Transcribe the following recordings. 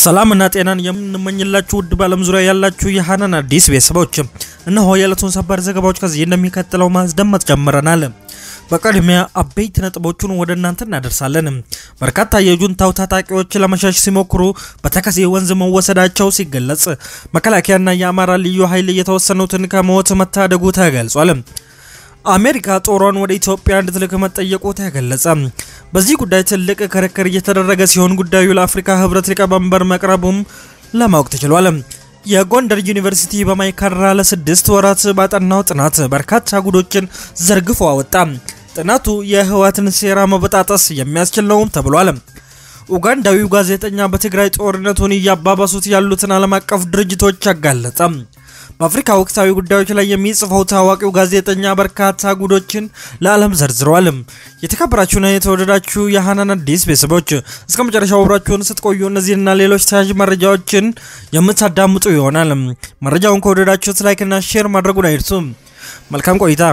ሰላምና ጤናን የምንመኝላችሁ ውድ በዓለም ዙሪያ ያላችሁ የሀናን አዲስ ቤተሰቦች እነሆ የዕለቱን ሰበር ዘገባዎች ከዚህ እንደሚከተለው ማስደመጥ ጀምረናል። በቅድሚያ አበይት ነጥቦቹን ወደ እናንተ እናደርሳለን። በርካታ የጁንታው ታጣቂዎች ለመሸሽ ሲሞክሩ በተከዜ ወንዝ መወሰዳቸው ሲገለጽ፣ መከላከያና የአማራ ልዩ ኃይል የተወሰኑትን ከሞት መታደጉ ተገልጿል። አሜሪካ ጦሯን ወደ ኢትዮጵያ እንድትልክ መጠየቁ ተገለጸ። በዚህ ጉዳይ ትልቅ ክርክር እየተደረገ ሲሆን ጉዳዩ ለአፍሪካ ሕብረት ሊቀመንበር መቅረቡም ለማወቅ ተችሏል። የጎንደር ዩኒቨርሲቲ በማይካድራ ለስድስት ወራት ባጠናው ጥናት በርካታ ጉዶችን ዘርግፎ አወጣ። ጥናቱ የህወሓትን ሴራ መበጣጠስ የሚያስችል ነውም ተብሏል። ኡጋንዳዊው ጋዜጠኛ በትግራይ ጦርነቱን እያባባሱት ያሉትን ዓለም አቀፍ ድርጅቶች አጋለጠ። በአፍሪካ ወቅታዊ ጉዳዮች ላይ የሚጽፈው ታዋቂው ጋዜጠኛ በርካታ ጉዶችን ለዓለም ዘርዝረዋል። የተከበራችሁና የተወደዳችሁ የሀናን አዲስ ቤተሰቦች እስከ መጨረሻው አብራችሁን ስትቆዩ እነዚህና ሌሎች ተያዥ መረጃዎችን የምታዳምጡ ይሆናል። መረጃውን ከወደዳችሁት ላይክና ሼር ማድረጉን አይርሱ። መልካም ቆይታ።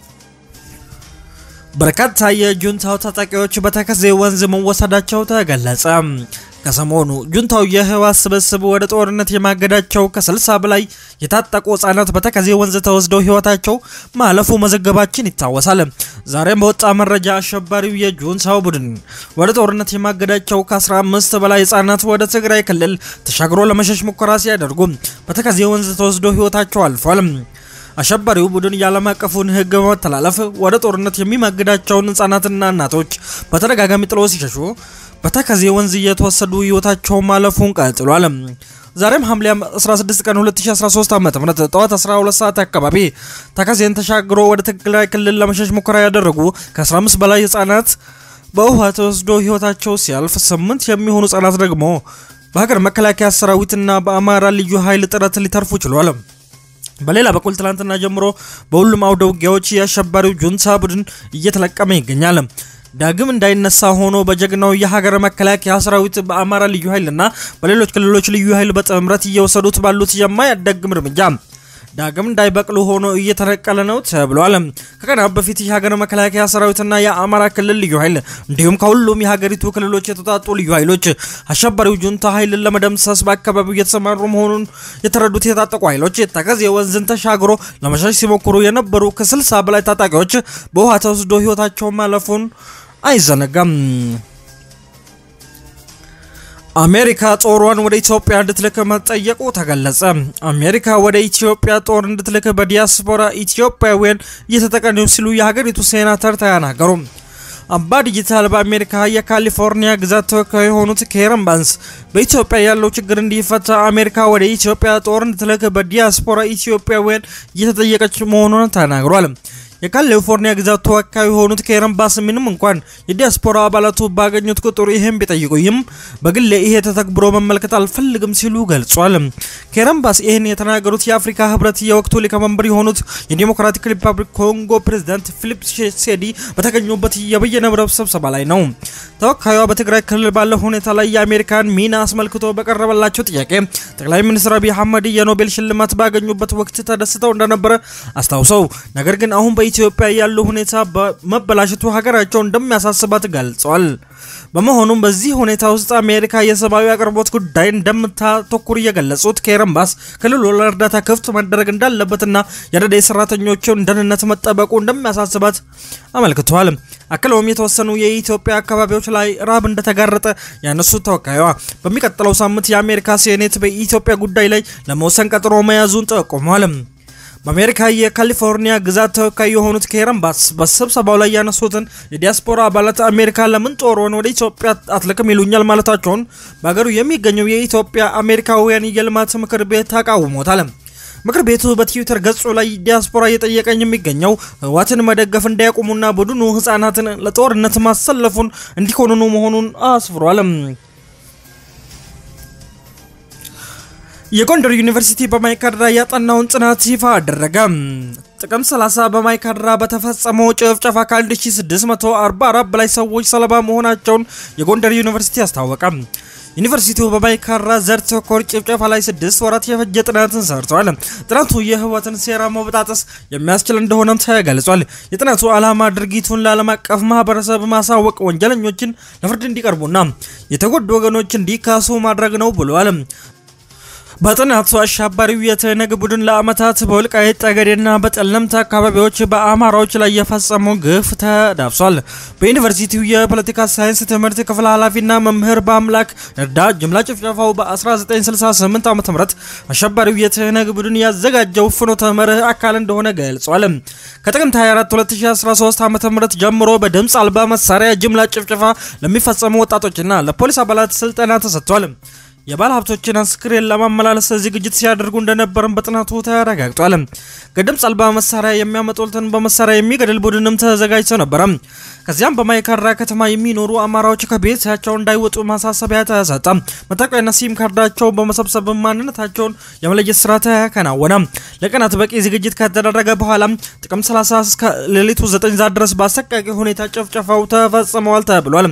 በርካታ የጁንታው ታጣቂዎች በተከዜ ወንዝ መወሰዳቸው ተገለጸ። ከሰሞኑ ጁንታው የህወሓት ስብስብ ወደ ጦርነት የማገዳቸው ከ60 በላይ የታጠቁ ህጻናት በተከዜ ወንዝ ተወስደው ህይወታቸው ማለፉ መዘገባችን ይታወሳል። ዛሬም በወጣ መረጃ አሸባሪው የጁንታው ቡድን ወደ ጦርነት የማገዳቸው ከ15 በላይ ህጻናት ወደ ትግራይ ክልል ተሻግሮ ለመሸሽ ሙከራ ሲያደርጉ በተከዜ ወንዝ ተወስደው ህይወታቸው አልፏል። አሸባሪው ቡድን የዓለም አቀፉን ህግ በመተላለፍ ወደ ጦርነት የሚማግዳቸውን ህጻናትና እናቶች በተደጋጋሚ ጥሎ ሲሸሹ በተከዜ ወንዝ እየተወሰዱ ህይወታቸው ማለፉን ቀጥሏል። ዛሬም ሐምሌ 16 ቀን 2013 ዓ.ም ጠዋት 12 ሰዓት አካባቢ ተከዜን ተሻግሮ ወደ ትግራይ ክልል ለመሸሽ ሙከራ ያደረጉ ከ15 በላይ ህጻናት በውሃ ተወስዶ ህይወታቸው ሲያልፍ ስምንት የሚሆኑ ህጻናት ደግሞ በሀገር መከላከያ ሰራዊትና በአማራ ልዩ ኃይል ጥረት ሊተርፉ ችሏል። በሌላ በኩል ትላንትና ጀምሮ በሁሉም አውደ ውጊያዎች የአሸባሪው ጁንታ ቡድን እየተለቀመ ይገኛል። ዳግም እንዳይነሳ ሆኖ በጀግናው የሀገር መከላከያ ሰራዊት በአማራ ልዩ ኃይልና በሌሎች ክልሎች ልዩ ኃይል በጥምረት እየወሰዱት ባሉት የማያዳግም እርምጃ ዳግም እንዳይበቅሉ ሆኖ እየተነቀለ ነው ተብሏል። ከቀናት በፊት የሀገር መከላከያ ሰራዊትና የአማራ ክልል ልዩ ኃይል እንዲሁም ከሁሉም የሀገሪቱ ክልሎች የተውጣጡ ልዩ ኃይሎች አሸባሪው ጁንታ ኃይልን ለመደምሰስ በአካባቢው እየተሰማሩ መሆኑን የተረዱት የታጠቁ ኃይሎች ተከዜ ወንዝን ተሻግሮ ለመሸሽ ሲሞክሩ የነበሩ ከስልሳ በላይ ታጣቂዎች በውሃ ተወስዶ ህይወታቸው ማለፉን አይዘነጋም። አሜሪካ ጦሯን ወደ ኢትዮጵያ እንድትልክ መጠየቁ ተገለጸ። አሜሪካ ወደ ኢትዮጵያ ጦር እንድትልክ በዲያስፖራ ኢትዮጵያውያን እየተጠቀሙ ሲሉ የሀገሪቱ ሴናተር ተናገሩ። አባ ዲጂታል በአሜሪካ የካሊፎርኒያ ግዛት ተወካይ የሆኑት ኬረን ባንስ በኢትዮጵያ ያለው ችግር እንዲፈታ አሜሪካ ወደ ኢትዮጵያ ጦር እንድትልክ በዲያስፖራ ኢትዮጵያውያን እየተጠየቀች መሆኑን ተናግሯል። የካሊፎርኒያ ግዛት ተወካይ የሆኑት ኬረን ባስ ምንም እንኳን የዲያስፖራ አባላቱ ባገኙት ቁጥር ይህም ቢጠይቁኝም በግሌ ይሄ ተተግብሮ መመልከት አልፈልግም ሲሉ ገልጿል። ኬረን ባስ ይህን የተናገሩት የአፍሪካ ህብረት የወቅቱ ሊቀመንበር የሆኑት የዲሞክራቲክ ሪፐብሊክ ኮንጎ ፕሬዚዳንት ፊሊፕ ሴዲ በተገኙበት የበየነ መረብ ስብሰባ ላይ ነው። ተወካዩዋ በትግራይ ክልል ባለው ሁኔታ ላይ የአሜሪካን ሚና አስመልክቶ በቀረበላቸው ጥያቄ ጠቅላይ ሚኒስትር አብይ አህመድ የኖቤል ሽልማት ባገኙበት ወቅት ተደስተው እንደነበረ አስታውሰው ነገር ግን አሁን በኢትዮጵያ ያለው ሁኔታ በመበላሸቱ ሀገራቸው እንደሚያሳስባት ገልጸዋል። በመሆኑም በዚህ ሁኔታ ውስጥ አሜሪካ የሰብአዊ አቅርቦት ጉዳይ እንደምታተኩር የገለጹት ኬረን ባስ ክልሉ ለእርዳታ ክፍት መደረግ እንዳለበትና የረድኤት ሰራተኞችን ደህንነት መጠበቁ እንደሚያሳስባት አመልክተዋል። አክለውም የተወሰኑ የኢትዮጵያ አካባቢዎች ላይ ረሃብ እንደተጋረጠ ያነሱት ተወካይዋ በሚቀጥለው ሳምንት የአሜሪካ ሴኔት በኢትዮጵያ ጉዳይ ላይ ለመወሰን ቀጠሮ መያዙን ጠቁመዋል። በአሜሪካ የካሊፎርኒያ ግዛት ተወካይ የሆኑት ኬረን ባስ በስብሰባው ላይ ያነሱትን የዲያስፖራ አባላት አሜሪካ ለምን ጦሯን ወደ ኢትዮጵያ አትልክም ይሉኛል ማለታቸውን በሀገሩ የሚገኘው የኢትዮጵያ አሜሪካውያን የልማት ምክር ቤት ተቃውሞታል። ምክር ቤቱ በትዊተር ገጹ ላይ ዲያስፖራ እየጠየቀኝ የሚገኘው ህወሓትን መደገፍ እንዳያቆሙና ቡድኑ ህጻናትን ለጦርነት ማሰለፉን እንዲኮንኑ መሆኑን አስፍሯል። የጎንደር ዩኒቨርሲቲ በማይካድራ ያጠናውን ጥናት ይፋ አደረገ። ጥቅምት 30 በማይካድራ በተፈጸመው ጭፍጨፋ ከ1644 በላይ ሰዎች ሰለባ መሆናቸውን የጎንደር ዩኒቨርሲቲ አስታወቀ። ዩኒቨርሲቲው በማይካድራ ዘር ተኮር ጭፍጨፋ ላይ ስድስት ወራት የፈጀ ጥናትን ሰርተዋል። ጥናቱ የህወሓትን ሴራ መበጣጠስ የሚያስችል እንደሆነም ተገልጿል። የጥናቱ ዓላማ ድርጊቱን ለዓለም አቀፍ ማህበረሰብ ማሳወቅ፣ ወንጀለኞችን ለፍርድ እንዲቀርቡና የተጎዱ ወገኖች እንዲካሱ ማድረግ ነው ብለዋል። በጥናቱ አሸባሪው የትህነግ ቡድን ለዓመታት በወልቃይት ጠገዴና በጠለምት አካባቢዎች በአማራዎች ላይ የፈጸመው ግፍ ተዳብሷል። በዩኒቨርሲቲው የፖለቲካ ሳይንስ ትምህርት ክፍል ኃላፊና መምህር በአምላክ እርዳ ጅምላ ጭፍጨፋው በ1968 ዓ ም አሸባሪው የትህነግ ቡድን ያዘጋጀው ፍኖተ መርህ አካል እንደሆነ ገልጿል። ከጥቅምት 24 2013 ዓ ም ጀምሮ በድምፅ አልባ መሳሪያ ጅምላ ጭፍጨፋ ለሚፈጸሙ ወጣቶችና ለፖሊስ አባላት ስልጠና ተሰጥቷል። የባለ ሀብቶችን አስክሬን ለማመላለስ ዝግጅት ሲያደርጉ እንደነበርም በጥናቱ ተረጋግጧል። ከድምፅ አልባ መሳሪያ የሚያመጡትን በመሳሪያ የሚገድል ቡድንም ተዘጋጅቶ ነበረ። ከዚያም በማይካድራ ከተማ የሚኖሩ አማራዎች ከቤታቸው እንዳይወጡ ማሳሰቢያ ተሰጠ። መታወቂያና ሲም ካርዳቸው በመሰብሰብ ማንነታቸውን የመለየት ስራ ተከናወነ። ለቀናት በቂ ዝግጅት ከተደረገ በኋላ ጥቅምት 30 እስከ ሌሊቱ 9 ሰዓት ድረስ በአሰቃቂ ሁኔታ ጭፍጨፋው ተፈጽመዋል ተብሏል።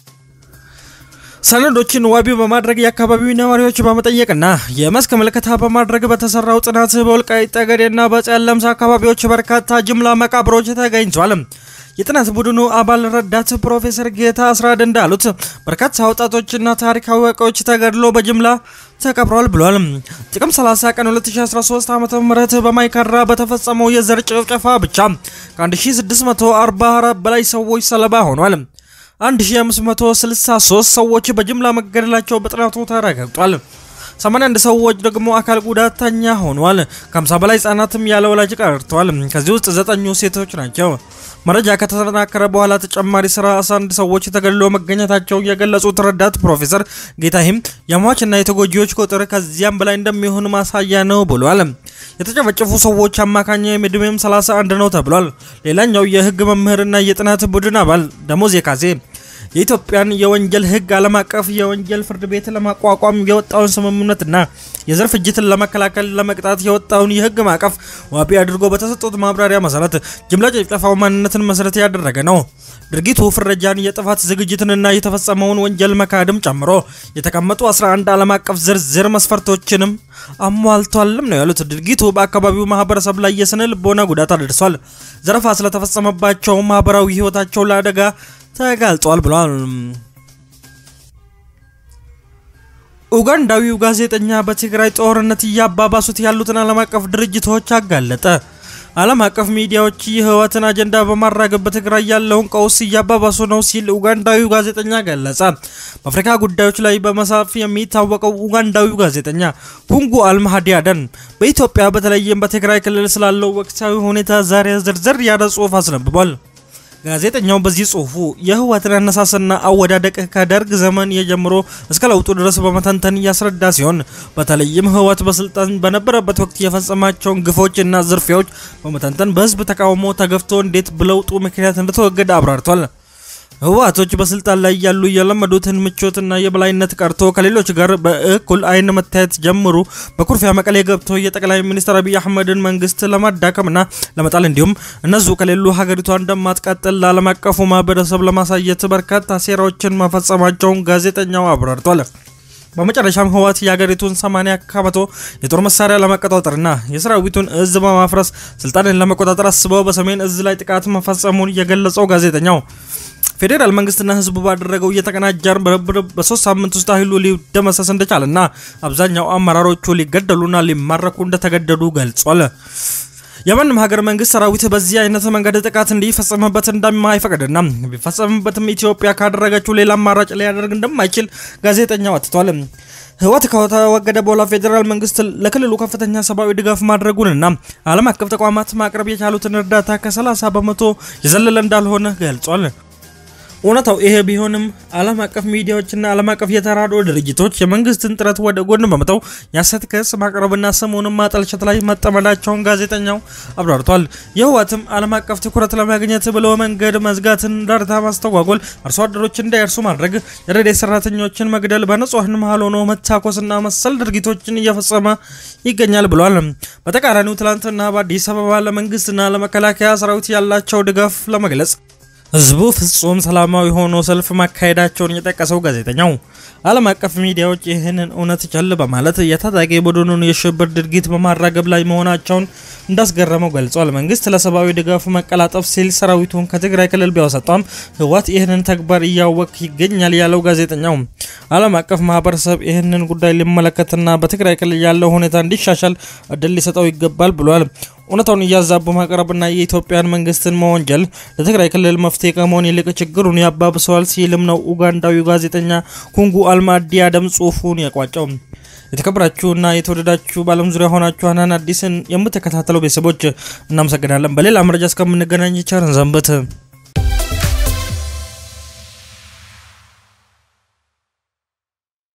ሰነዶችን ዋቢ በማድረግ የአካባቢው ነዋሪዎች በመጠየቅና የመስክ ምልከታ በማድረግ በተሰራው ጥናት በወልቃይት ጠገዴና በጸለምት አካባቢዎች በርካታ ጅምላ መቃብሮች ተገኝቷል። የጥናት ቡድኑ አባል ረዳት ፕሮፌሰር ጌታ አስራድ እንዳሉት በርካታ ወጣቶችና ታሪካዊ ዕቃዎች ተገድሎ በጅምላ ተቀብረዋል ብሏል። ጥቅምት 30 ቀን 2013 ዓ.ም በማይካድራ በተፈጸመው የዘር ጭፍጨፋ ብቻ ከ1644 በላይ ሰዎች ሰለባ ሆኗል። 1563 ሰዎች በጅምላ መገደላቸው በጥናቱ ተረጋግጧል። 81 ሰዎች ደግሞ አካል ጉዳተኛ ሆኗል። ከ50 በላይ ህጻናትም ያለ ወላጅ ቀርተዋል። ከዚህ ውስጥ ዘጠኙ ሴቶች ናቸው። መረጃ ከተጠናከረ በኋላ ተጨማሪ 31 ሰዎች ተገድለው መገኘታቸው የገለጹት ረዳት ፕሮፌሰር ጌታሂም የሟችና የተጎጂዎች ቁጥር ከዚያም በላይ እንደሚሆን ማሳያ ነው ብሏል። የተጨፈጨፉ ሰዎች አማካኝ ዕድሜም 31 ነው ተብሏል። ሌላኛው የህግ መምህርና የጥናት ቡድን አባል ደሞዝ የካሴ የኢትዮጵያን የወንጀል ህግ ዓለም አቀፍ የወንጀል ፍርድ ቤት ለማቋቋም የወጣውን ስምምነትና የዘር ፍጅትን ለመከላከል ለመቅጣት የወጣውን የህግ ማዕቀፍ ዋቢ አድርጎ በተሰጡት ማብራሪያ መሰረት ጅምላ ጭፍጨፋው ማንነትን መሰረት ያደረገ ነው። ድርጊቱ ፍረጃን፣ የጥፋት ዝግጅትንና የተፈጸመውን ወንጀል መካድም ጨምሮ የተቀመጡ 11 ዓለም አቀፍ ዝርዝር መስፈርቶችንም አሟልቷልም ነው ያሉት። ድርጊቱ በአካባቢው ማህበረሰብ ላይ የስነ ልቦና ጉዳት አድርሷል። ዘረፋ ስለተፈጸመባቸው ማህበራዊ ህይወታቸው ለአደጋ ተጋልጧል ብሏል። ኡጋንዳዊው ጋዜጠኛ በትግራይ ጦርነት እያባባሱት ያሉትን ዓለም አቀፍ ድርጅቶች አጋለጠ። ዓለም አቀፍ ሚዲያዎች የህወሓትን አጀንዳ በማራገብ በትግራይ ያለውን ቀውስ እያባባሱ ነው ሲል ኡጋንዳዊው ጋዜጠኛ ገለጸ። በአፍሪካ ጉዳዮች ላይ በመሳፍ የሚታወቀው ኡጋንዳዊው ጋዜጠኛ ኩንጉ አልማሃዲ አደን በኢትዮጵያ በተለይም በትግራይ ክልል ስላለው ወቅታዊ ሁኔታ ዛሬ ዝርዝር ያለ ጽሑፍ አስነብቧል። ጋዜጠኛው በዚህ ጽሁፉ የህወሓትን አነሳስና አወዳደቅ ከደርግ ዘመን የጀምሮ እስከ ለውጡ ድረስ በመተንተን እያስረዳ ሲሆን በተለይም ህወሓት በስልጣን በነበረበት ወቅት የፈጸማቸውን ግፎችና ዝርፊያዎች በመተንተን በህዝብ ተቃውሞ ተገፍቶ እንዴት በለውጡ ምክንያት እንደተወገደ አብራርቷል። ህወሓቶች በስልጣን ላይ ያሉ የለመዱትን ምቾትና የበላይነት ቀርቶ ከሌሎች ጋር በእኩል አይን መታየት ጀምሩ። በኩርፊያ መቀሌ ገብቶ የጠቅላይ ሚኒስትር አብይ አህመድን መንግስት ለማዳከምና ለመጣል እንዲሁም እነሱ ከሌሉ ሀገሪቷ እንደማትቀጥል ለዓለም አቀፉ ማህበረሰብ ለማሳየት በርካታ ሴራዎችን መፈጸማቸውን ጋዜጠኛው አብራርቷል። በመጨረሻም ህወሓት የሀገሪቱን 80 ከመቶ የጦር መሳሪያ ለመቆጣጠርና የሰራዊቱን እዝ በማፍረስ ስልጣንን ለመቆጣጠር አስበው በሰሜን እዝ ላይ ጥቃት መፈጸሙን የገለጸው ጋዜጠኛው ፌዴራል መንግስትና ህዝቡ ባደረገው እየተቀናጀ ርብርብ በሶስት ሳምንት ውስጥ ኃይሉ ሊደመሰስ እንደቻለና አብዛኛው አመራሮቹ ሊገደሉና ሊማረኩ እንደተገደዱ ገልጿል። የማንም ሀገር መንግስት ሰራዊት በዚህ አይነት መንገድ ጥቃት እንዲፈጸምበት እንደማይፈቅድና ቢፈጸምበትም ኢትዮጵያ ካደረገችው ሌላ አማራጭ ሊያደርግ እንደማይችል ጋዜጠኛው አትቷል። ህወሓት ከተወገደ በኋላ ፌዴራል መንግስት ለክልሉ ከፍተኛ ሰብአዊ ድጋፍ ማድረጉንና ዓለም አቀፍ ተቋማት ማቅረብ የቻሉትን እርዳታ ከ30 በመቶ የዘለለ እንዳልሆነ ገልጿል። እውነታው ይሄ ቢሆንም ዓለም አቀፍ ሚዲያዎችና ዓለም አቀፍ የተራድኦ ድርጅቶች የመንግስትን ጥረት ወደ ጎን በመተው የሐሰት ክስ ማቅረብና ስሙንም ማጠልሸት ላይ መጠመዳቸውን ጋዜጠኛው አብራርቷል። የህወሓትም ዓለም አቀፍ ትኩረት ለማግኘት ብሎ መንገድ መዝጋትን፣ እርዳታ ማስተጓጎል፣ አርሶ አደሮች እንዳይርሱ ማድረግ፣ የረድኤት ሰራተኞችን መግደል፣ በንጹሐን መሀል ሆኖ መታኮስና መሰል ድርጊቶችን እየፈጸመ ይገኛል ብሏል። በተቃራኒው ትላንትና በአዲስ አበባ ለመንግስትና ለመከላከያ ሰራዊት ያላቸው ድጋፍ ለመግለጽ ህዝቡ ፍጹም ሰላማዊ ሆኖ ሰልፍ ማካሄዳቸውን የጠቀሰው ጋዜጠኛው ዓለም አቀፍ ሚዲያዎች ይህንን እውነት ቸል በማለት የታጣቂ ቡድኑን የሽብር ድርጊት በማራገብ ላይ መሆናቸውን እንዳስገረመው ገልጿል። መንግስት ለሰብአዊ ድጋፉ መቀላጠፍ ሲል ሰራዊቱን ከትግራይ ክልል ቢያወሰጧም ህወሓት ይህንን ተግባር እያወቅ ይገኛል ያለው ጋዜጠኛው ዓለም አቀፍ ማህበረሰብ ይህንን ጉዳይ ሊመለከትና በትግራይ ክልል ያለው ሁኔታ እንዲሻሻል እድል ሊሰጠው ይገባል ብሏል። እውነታውን እያዛቡ ማቅረብና የኢትዮጵያን መንግስትን መወንጀል ለትግራይ ክልል መፍትሄ ከመሆን ይልቅ ችግሩን ያባብሰዋል ሲልም ነው ኡጋንዳዊ ጋዜጠኛ ኩንጉ አልማዲ አደም ጽሁፉን ያቋጨው። የተከበራችሁና የተወደዳችሁ በዓለም ዙሪያ ሆናችሁ ሀናን አዲስን የምትከታተሉ ቤተሰቦች እናመሰግናለን። በሌላ መረጃ እስከምንገናኝ ቸርን ሰንብት።